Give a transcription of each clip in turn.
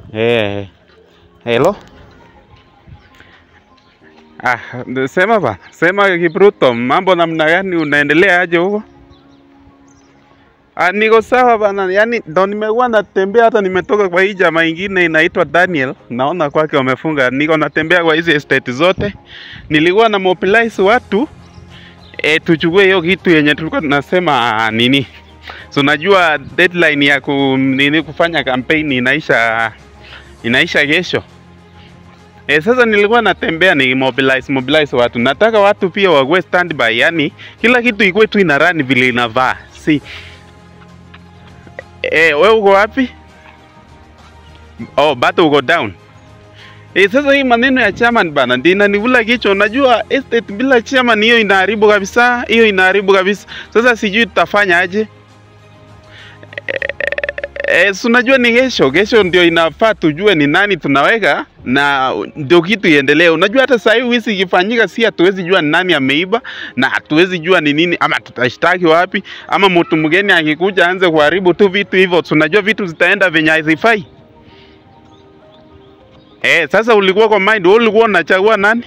Eh, hello. Ah, sema bana, sema Kipruto, mambo namna gani? Unaendelea aje huko? Ah, niko sawa bana, yaani ndo nimekuwa natembea, hata nimetoka kwa hii jamaa ingine inaitwa Daniel, naona kwake wamefunga. Niko natembea kwa hizi estate zote, nilikuwa na mobilize watu e, tuchukue hiyo kitu yenye tulikuwa tunasema ah, nini, so unajua deadline ya ku, nini kufanya campaign inaisha inaisha kesho. E, sasa nilikuwa natembea ni mobilize mobilize watu, nataka watu pia wawe standby, yani kila kitu ikuwe tu ina run vile inavaa, si Eh, wewe uko wapi? Oh, bado uko down. Eh, sasa hii maneno ya chairman bana ndio inanivula kichwa. Unajua estate bila chairman hiyo inaharibu kabisa, hiyo inaharibu kabisa. Sasa sijui tutafanya aje. Eh, si unajua ni kesho, kesho ndio inafaa tujue ni nani tunaweka na ndio kitu iendelee. Unajua hata sasa hivi wizi ikifanyika, si hatuwezi jua ni nani ameiba na hatuwezi jua ni nini, ama tutashtaki wapi, ama mtu mgeni akikuja aanze kuharibu tu vitu hivyo, tunajua vitu zitaenda venye hazifai. Eh, sasa ulikuwa kwa mind, wewe ulikuwa unachagua nani?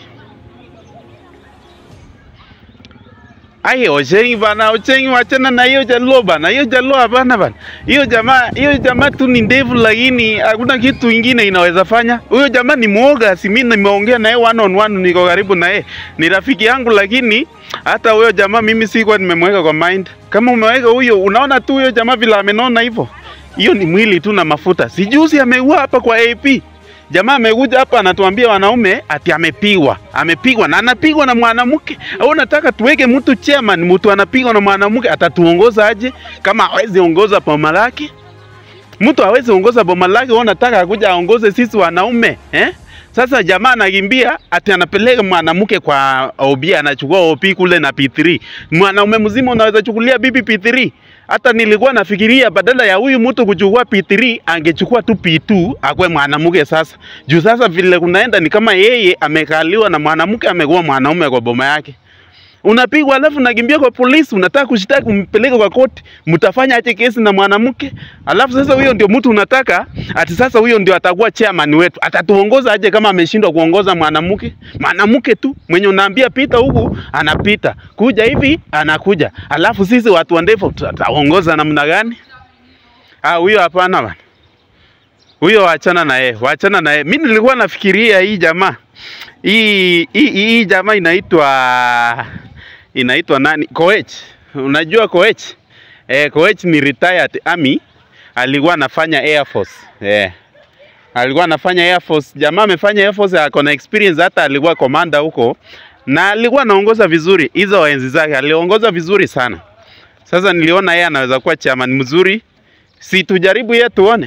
Ai, Ochengi bana, Ochengi wachana na hiyo Jaluo bana, hiyo Jaluo hapana bana. Hiyo jamaa, hiyo jamaa tu ni ndevu, lakini hakuna kitu ingine inaweza fanya. Huyo jamaa ni mwoga, si mimi nimeongea naye one on one, niko karibu naye, ni rafiki yangu, lakini hata huyo jamaa mimi sikuwa nimemweka kwa mind. Kama umeweka huyo, unaona tu huyo jamaa vile amenona hivyo, hiyo ni mwili tu na mafuta. Sijuzi ameua hapa kwa AP Jamaa amekuja hapa anatuambia wanaume ati amepigwa, amepigwa na anapigwa na mwanamke. Au nataka tuweke mtu chairman, mtu anapigwa na mwanamke, atatuongoza aje kama hawezi ongoza boma lake? Mtu hawezi ongoza boma lake, wewe unataka akuja aongoze sisi wanaume eh? Sasa jamaa anakimbia ati anapeleka mwanamke kwa OB, anachukua OP kule na P3. Mwanaume mzima unaweza chukulia bibi P3? Hata nilikuwa nafikiria badala ya huyu mtu kuchukua P3 angechukua tu P2 akwe mwanamke sasa. Juu sasa vile kunaenda ni kama yeye amekaliwa na mwanamke amekuwa mwanaume kwa boma yake. Unapigwa alafu unakimbia kwa polisi, unataka kushitaki umpeleke kwa koti, mtafanya aje kesi na mwanamke? Alafu sasa huyo ndio mtu unataka ati sasa huyo ndio atakuwa chairman wetu. Atatuongoza aje kama ameshindwa kuongoza mwanamke? Mwanamke tu mwenye unaambia pita huku anapita, kuja hivi anakuja. Alafu sisi watu wa ndefu tutaongoza namna gani? Ah, huyo hapana bana. Huyo waachana na yeye, waachana na yeye. Mimi nilikuwa nafikiria hii jamaa hii hii, hii jamaa inaitwa inaitwa nani? Koech. Unajua Koech? Eh, Koech ni retired army, alikuwa anafanya Air Force. Eh. Alikuwa anafanya Air Force. Jamaa amefanya Air Force, ako na experience, hata alikuwa komanda huko na alikuwa anaongoza vizuri hizo enzi zake, aliongoza vizuri sana. Sasa niliona yeye anaweza kuwa chairman mzuri, si tujaribu yeye tuone.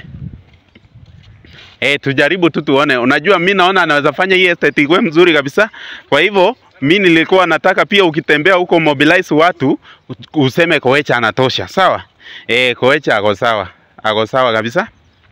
Eh, tujaribu tu tuone. Unajua mi naona anaweza fanya hii estate ikuwe mzuri kabisa. Kwa hivyo mi nilikuwa nataka pia ukitembea huko mobilize watu useme Koecha anatosha, sawa? Eh, Koecha ako sawa, ako sawa kabisa.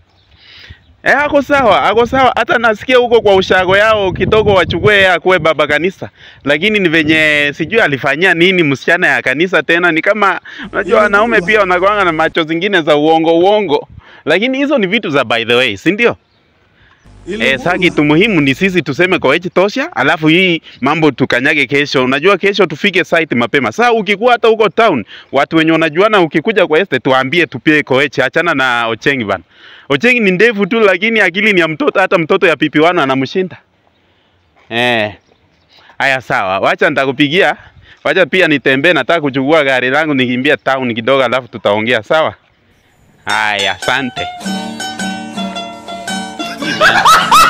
Eh, ako sawa, ako sawa. Hata nasikia huko kwa ushago yao kidogo wachukue yeye akuwe baba kanisa, lakini ni venye sijui alifanyia nini msichana ya kanisa tena. Ni kama unajua wanaume pia wanakuanga na macho zingine za uongo uongo, lakini hizo ni vitu za by the way, si ndio? Eh, sasa kitu muhimu ni sisi tuseme Koech tosha, alafu hii mambo tukanyage kesho. Unajua kesho tufike site mapema. Sasa ukikuwa hata huko town, watu wenye unajuana ukikuja kwa estate tuambie tupie Koech, achana na Ochengi bana. Ochengi ni ndefu tu lakini akili ni ya mtoto, hata mtoto ya pipi wano anamshinda. Eh. Haya sawa, wacha nitakupigia. Wacha pia nitembee, nataka kuchukua gari langu nikimbia town kidogo, alafu tutaongea sawa? Haya, asante.